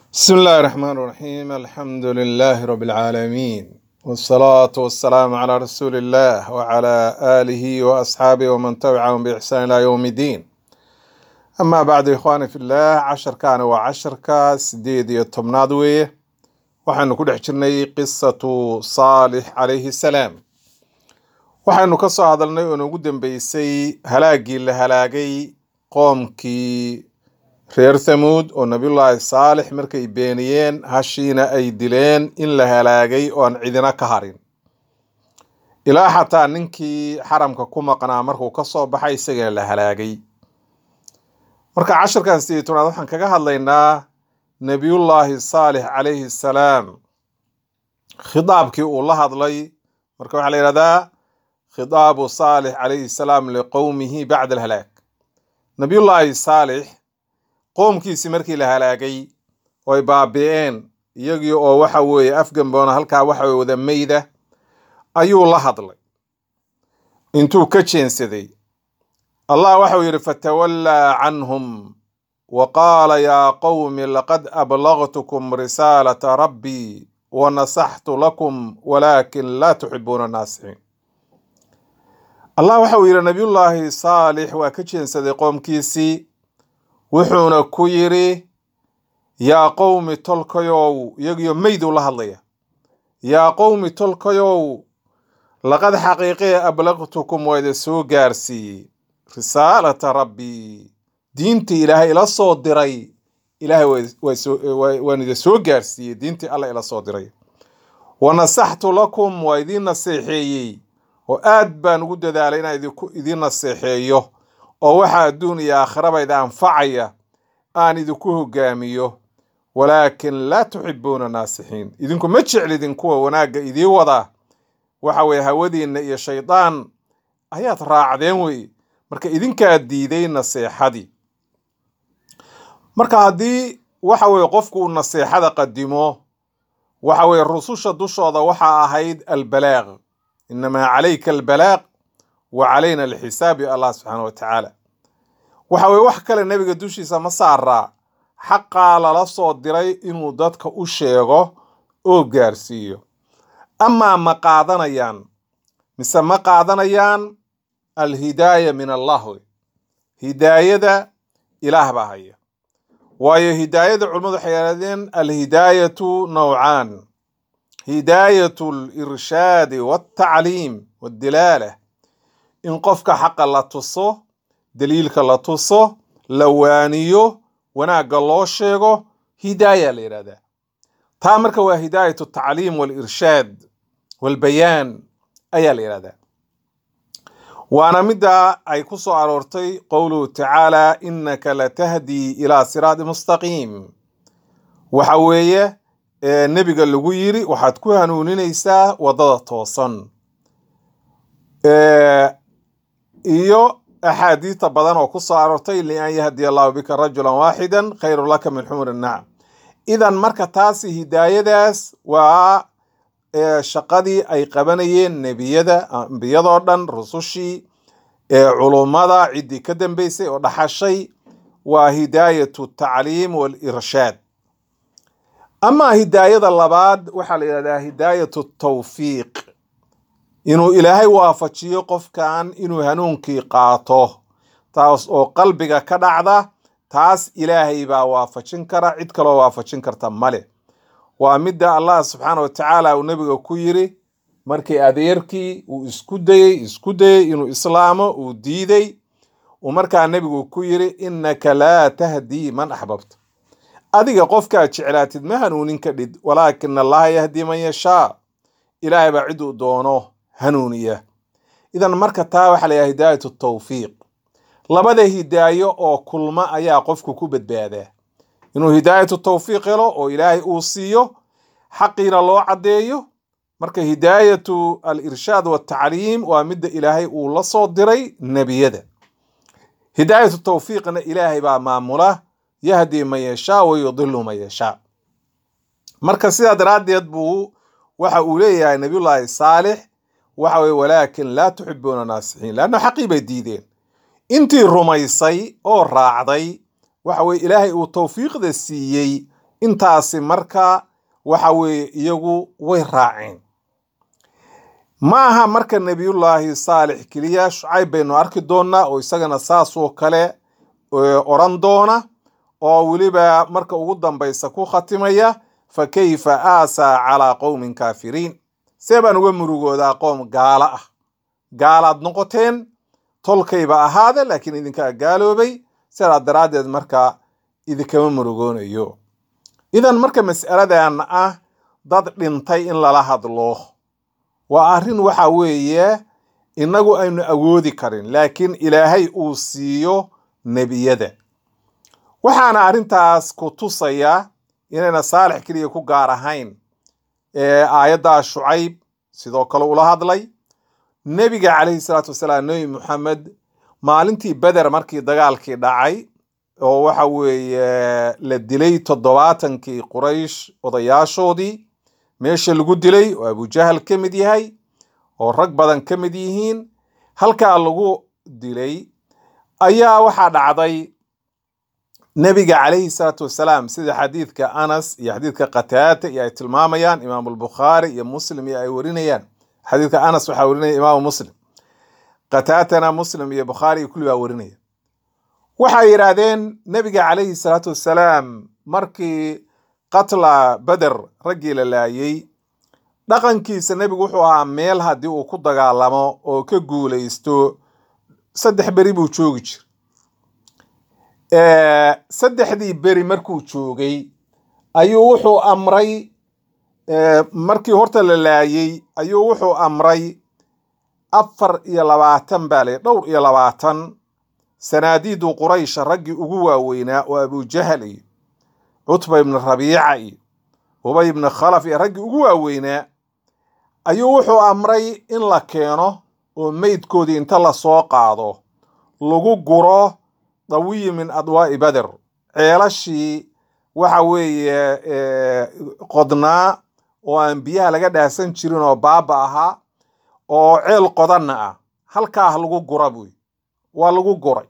بسم الله الرحمن الرحيم الحمد لله رب العالمين والصلاة والسلام على رسول الله وعلى آله وأصحابه ومن تبعهم بإحسان إلى يوم الدين أما بعد إخواني في الله عشر كان وعشر كاس ديد يتمناد ويه waxaynu ku dhex jirnay qisatu saalix calayhi salaam waxaynu ka soo hadalnay oo noogu dambeysay halaaggii la halaagay qoomkii reer thamuud oo nabiyullaahi saalix markay beeniyeen hashiina ay dileen in la halaagay oo aan cidina ka harin ilaa xataa ninkii xaramka ku maqnaa markuu ka soo baxay isagana la halaagay marka cashirkan sidii tobnaad waxaan kaga hadlaynaa nebiyullaahi saalix calayhi salaam khitaabkii uu la hadlay marka waxaa la yidhahdaa khitaabu saalix calayhi salaam liqowmihi bacda alhalaag nebiyullaahi saalix qoomkiisii markii la halaagay oo ay baabi'een iyagii oo waxa weeye afgamboona halkaa waxa weye wada meyda ayuu la hadlay intuu ka jeensaday allah waxau yidhi fatawallaa canhum وقال يا قوم لقد أبلغتكم رسالة ربي ونصحت لكم ولكن لا تحبون الناصحين الله waxau yidhi nabiyullaahi saalix waa ka jeensaday qoomkiisii wuxuuna ku yidhi yaa qowmi tolkayow iyagiyo meyduu la hadlaya yaa qowmi tolkayow laqad xaqiiqee ablaqtukum waa idin soo gaarsiiyey risaalata rabbii diintii ilaahay ila soo diray ilaahay waan idin soo gaarsiiyey diintii alla ila soo diray wa nasaxtu lakum waa idiin naseexeeyey oo aad baan ugu dadaalay inaan idiin naseexeeyo oo waxa adduun iyo aakhiraba ida anfacaya aan idinku hogaamiyo walaakin laa tuxibuuna naasixiin idinku ma jeclidin kuwa wanaagga idii wada waxa weye hawadiinna iyo shaydaan ayaad raacdeen wey marka idinkaa diiday naseexadii marka haddii waxa weye qofku uu naseexada qadimo waxa weye rususha dushooda waxaa ahayd albalaaq inamaa calayka albalaaq wa calayna alxisaab yo allah subxaana wa tacaala waxa weye wax kale nebiga dushiisa ma saaraa xaqaa lala soo diray inuu dadka u sheego oo gaarsiiyo amaa ma qaadanayaan mise ma qaadanayaan alhidaaya min allah wey hidaayada ilaah baa haya waayo hidaayada culimmadu waxay yidhahdeen alhidaayatu nowcaan hidaayatu alirshaadi waltacliim waddilaalah in qofka xaqa la tuso daliilka la tuso la waaniyo wanaagga loo sheego hidaaya la yidhahdaa taa marka waa hidaayatu tacliim walirshaad walbayaan ayaa la yidhahdaa waana midda ay ku soo aroortay qowluhu tacaala innaka latahdii ilaa siraadi mustaqiim waxa weeye nebiga lagu yiri waxaad ku hanuuninaysaa waddada toosan iyo axaadiita badan oo ku soo aroortay lian yahdiya allahu bika rajulan waaxidan khayru laka min xumuri nacam idan marka taasi hidaayadaas waa shaqadii ay qabanayeen nebiyada ambiyadoo dhan rusushii ee culummada ciddii ka dambeysay oo dhaxashay waa hidaayatu tacliim walirshaad amaa hidaayada labaad waxaa la yidhahdaa hidaayatu tawfiiq inuu ilaahay waafajiyo qofkan inuu hanuunkii qaato taas oo qalbiga ka dhacda taas ilaahay baa waafajin kara cid kaloo waafajin karta male waa midda allah subxaana wa tacaala uu nebiga ku yiri markii adeerkii uu isku dayey isku dayey inuu islaamo uu diiday uu markaa nebigu ku yiri innaka laa tahdii man axbabta adiga qofkaad jeclaatid ma hanuunin ka dhid walaakina allaha yahdii man yashaa ilaahay baa ciduu doono hanuuniya idan marka taa waxaa layahay hidaayatu tawfiiq labada hidaayo oo kulma ayaa qofku ku badbaadaa inuu hidaayatu tawfiiq helo oo ilaahay uu siiyo xaqiina loo caddeeyo marka hidaayatu alirshaad waltacliim waa midda ilaahay uu la soo diray nebiyada hidaayatu tawfiiqna ilaahay baa maamula yahdi man yashaa wa yudilu man yashaa marka sidaa daraaddeed buu waxa uu leeyahay nabiyullaahi saalix waxa weye walaakin laa tuxibuuna naasixiin leanna xaqii bay diideen intii rumaysay oo raacday waxa weye ilaahay uu tawfiiqda siiyey intaasi marka waxa weeye iyagu way raaceen ma aha marka nebiyullaahi saalix keliya shucayb baynu arki doonnaa oo isagana saasoo kale odhan doona oo weliba marka ugu dambaysa ku khatimaya fa kayfa aasaa calaa qowmin kaafiriin see baan uga murugoodaa qoom gaalo ah gaalaad noqoteen tolkayba ahaade laakiin idinkaa gaaloobay sidaa daraaddeed marka idinkama murugoonayo idan marka mas'aladan ah dad dhintay in lala hadlo waa arrin waxa weeye innagu aynu awoodi karin laakiin ilaahay uu siiyo nebiyada waxaana arrintaas ku tusaya inayna saalix keliya ku gaar ahayn aayaddaa shucayb sidoo kale ula hadlay nebiga calayhi salaatu wasalaam nebi moxamed maalintii beder markii dagaalkii dhacay oo waxa weeye la dilay toddobaatankii quraysh odayaashoodii meesha lagu dilay oo abujahal ka mid yahay oo rag badan ka mid yihiin halkaa lagu dilay ayaa waxaa dhacday nebiga calayhi salaatu wasalaam sida xadiidka anas iyo xadiidka qataata iyo ay tilmaamayaan imaamu albukhaari iyo muslim iyo ay warinayaan xadiidka anas waxaa warinaya imaamu muslim qataatana muslim iyo bukhaari iyo kulli baa warinaya waxay yidhaahdeen nebiga calayhi salaatu wasalaam markii qatla beder raggii la laayey dhaqankiisa nebigu wuxuu ahaa meel haddii uu ku dagaalamo oo ka guulaysto saddex beri buu joogi jir saddexdii beri markuu joogay ayuu wuxuu amray markii horta la laayey ayuu wuxuu amray afar iyo labaatan baa le dhowr iyo labaatan sanaadiidu quraysha raggii ugu waaweynaa oo abujahal iyo cutba ibni rabiica iyo ubay ibni khalaf iyo raggii ugu waaweynaa ayuu wuxuu amray in la keeno oo meydkoodii inta lasoo qaado lagu guro dawiyi min adwaa'i beder ceelashii waxa weeye qodnaa oo aan biyaha laga dhaasan jirin oo baaba ahaa oo ceel qodanna ah halkaah lagu gura buy waa lagu guray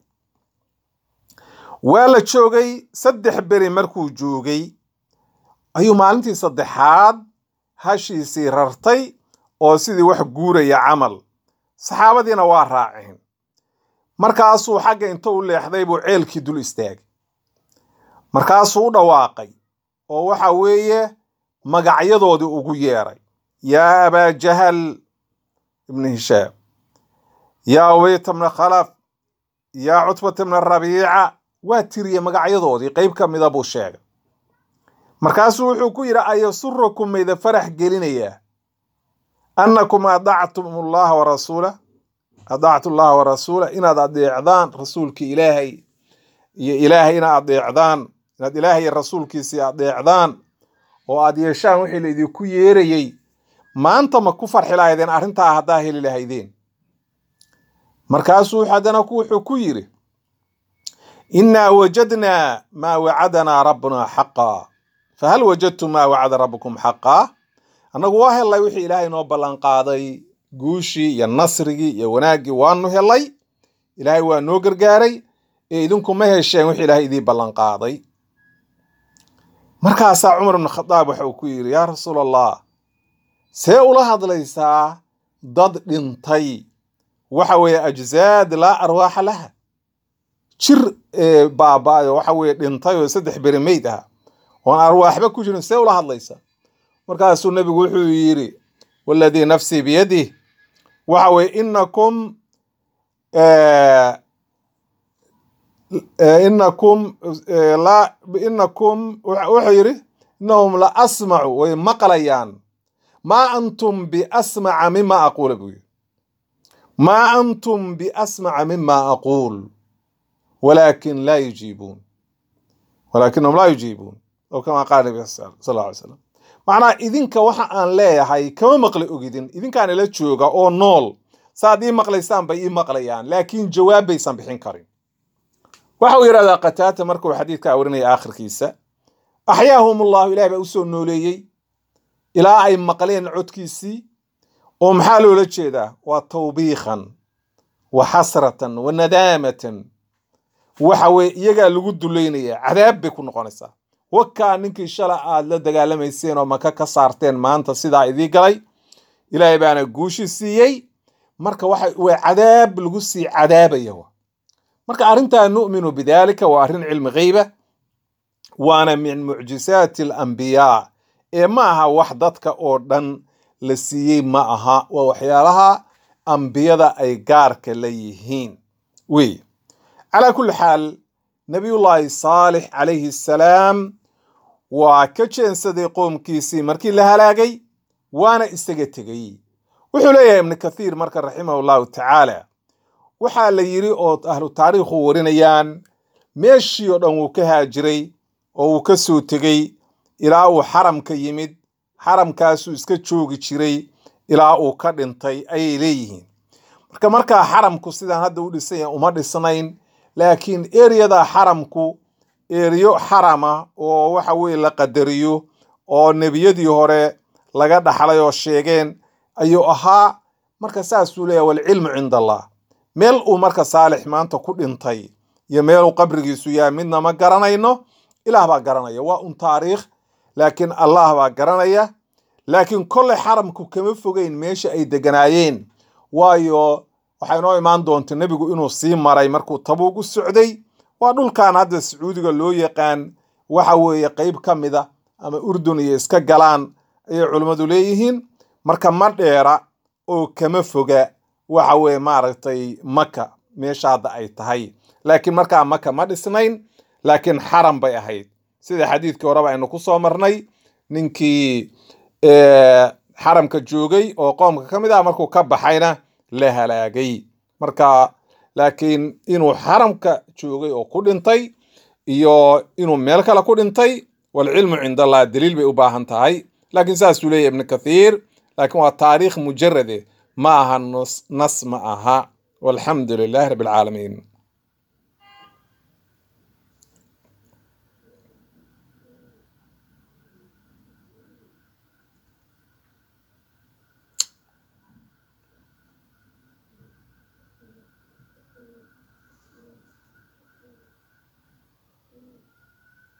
waa la joogay saddex beri markuu joogay ayuu maalintii saddexaad hashiisii rartay oo sidii wax guuraya camal saxaabadiina waa raaceen markaasuu xagga inta u leexday buu ceelkii dul istaagay markaasuu u dhawaaqay oo waxa weeye magacyadoodii ugu yeeray yaa abaa jahal ibni hishaam yaa ubayta bna khalaf yaa cutbata bna rabiica waa tiriye magacyadoodii qeyb ka mida buu sheegay markaasuu wuxuu ku yidhi ayasurakum mayda farax gelinayaa annakum adactum allaha wa rasuula adactu llaha wa rasuula inaad adeecdaan rasuulkii ilaahay iyo ilaahay inaad adeecdaan inaad ilaahay iyo rasuulkiisii adeecdaan oo aad yeeshaan wixii laydinku yeerayey maanta ma ku farxi lahaydeen arrintaa haddaa heli lahaydeen markaasuu haddana wuxuu ku yidhi innaa wajadnaa maa wacadanaa rabbunaa xaqaa fahal wajadtum maa wacada rabbukum xaqaa annagu waa hellay wixii ilaahay noo ballanqaaday guushii iyo nasrigii iyo wanaaggii waanu helay ilaahay waa noo gargaaray ee idinku ma hesheen wixii ilaahay idii ballanqaaday markaasaa cumar ibnu khadaab waxa uu ku yidhi yaa rasuul allah see ula hadlaysaa dad dhintay waxa weeye ajzaad laa arwaaxa laha jir baaba-ay waxa weeye dhintay oo saddex beri meyd ah oon arwaaxba ku jirin see ula hadlaysaa markaasuu nebigu wuxuu yidhi waladii nafsii biyadih waxa weye inakum inakum la inakum wuxuu yidhi inahum la asmacu way maqlayaan maa antum biasmaca mima aquula buu yidhi maa antum biasmaca mima aquul walaakin laa yujiibuun walaakinahum laa yujiibuun oo kama qaala nabi sal alla alay slam macnaha idinka waxa aan leeyahay kama maqli ogidin idinkaan ila jooga oo nool saaad ii maqlaysaan bay ii maqlayaan laakiin jawaab baysan bixin karin waxa uu yidhahdaa qataata markuu xadiidka warinaya aakhirkiisa axyaahum allahu ilahi baa usoo nooleeyey ilaa ay maqleen codkiisii oo maxaa loola jeedaa waa tawbiikhan wa xasratan wa nadaamatan waxa weye iyagaa lagu dulaynayaa cadaab bay ku noqonaysaa wakaa ninkii shala aad la dagaalamayseen oo maka ka saarteen maanta sidaa idii galay ilaahay baana guushi siiyey marka waxa waa cadaab lagu sii cadaabaya marka arrintaa nu'minu bidaalika waa arrin cilmi gheyba waana min mucjisaati alambiyaa ee ma aha wax dadka oo dhan la siiyey ma aha waa waxyaalaha ambiyada ay gaarka la yihiin wey calaa kulli xaal nabiyullaahi saalix calayhi salaam waa ka jeensaday qoomkiisii markii la halaagay waana isaga tegey wuxuu leeyahay ibnu kathiir marka raximahu llahu tacaala waxaa la yidhi oo ahlu taariikhu warinayaan meeshii oo dhan wuu ka haajiray oo wuu ka soo tegey ilaa uu xaramka yimid xaramkaasuu iska joogi jiray ilaa uu ka dhintay ayay leeyihiin marka markaa xaramku sidaan hadda u dhisan yahay uma dhisnayn laakiin ereyada xaramku eriyo xarama oo waxa weye la qadariyo oo nebiyadii hore laga dhaxlay oo sheegeen ayuu ahaa marka saasuu leeyahy walcilmu cinda allah meel uu marka saalix maanta ku dhintay iyo meeluu qabrigiisu yahay midna ma garanayno ilaah baa garanaya waa un taariikh laakiin allah baa garanaya laakiin kolley xaramku kama fogeyn meesha ay deganaayeen waayo waxay noo imaan doonta nebigu inuu sii maray markuu tabuug u socday waa dhulkan hadda sacuudiga loo yaqaan waxa weeye qeyb ka mida ama urdun iyo iska galaan ayay culimmadu leeyihiin marka ma dheera oo kama foga waxa weye maaragtay maka meesha hadda ay tahay laakiin markaa maka ma dhisnayn laakiin xaram bay ahayd sida xadiidkii horeba aynu ku soo marnay ninkii xaramka joogay oo qoomka ka mid ah markuu ka baxayna la halaagay marka laakiin inuu xaramka joogay oo ku dhintay iyo inuu meel kale ku dhintay walcilmu cind allah daliil bay u baahan tahay laakiin saasuu leeyahy ibnu kathiir laakiin waa taariikh mujarade ma aha nas ma aha walxamdu lilahi rabbi alcaalamiin